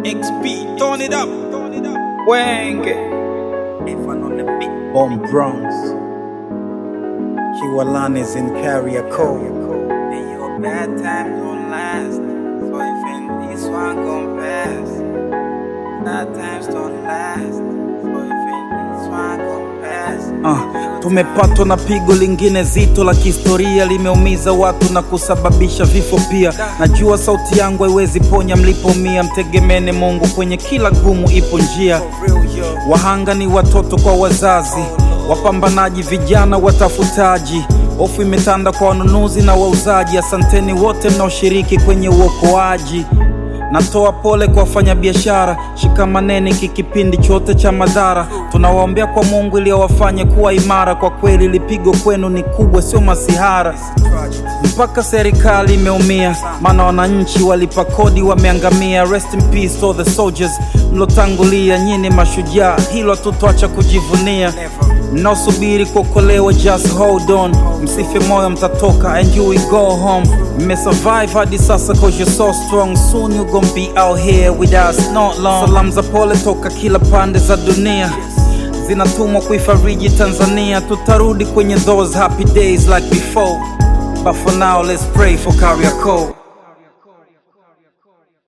XP, turn it up. Wenge. Ifan on the beat. Bomb Bronx. Kiwalanis in Kariakoo. And your bad time don't last. So if in this one gon' pass. Bad times don't last. So if in this one gon' pass. Ah, tumepatwa na pigo lingine zito la kihistoria, limeumiza watu na kusababisha vifo pia. Najua sauti yangu haiwezi ponya mlipomia, mtegemene Mungu, kwenye kila gumu ipo njia. For real, yo. Wahanga ni watoto kwa wazazi, wapambanaji vijana watafutaji. Hofu imetanda kwa wanunuzi na wauzaji. Asanteni wote mnaoshiriki kwenye uokoaji. Natoa pole kwa wafanyabiashara, shikamaneni hiki kipindi chote cha madhara. Tunawaombea kwa Mungu ili awafanye kuwa imara. Kwa kweli lipigo kwenu ni kubwa, sio masihara. Tragedy. Mpaka serikali imeumia, maana wananchi walipa kodi wameangamia. Rest in peace all the soldiers mlotangulia, nyini mashujaa, hilo hatutoacha kujivunia. Never. Mnaosubiri kuokolewa, just hold on, msife moyo, mtatoka and you will go home. Mmesurvive hadi sasa cause you're so strong, soon you gon' be out here with us not long. Salamu za pole toka kila pande za dunia zinatumwa kuifariji Tanzania, tutarudi kwenye those happy days like before, but for now let's pray for Kariakoo.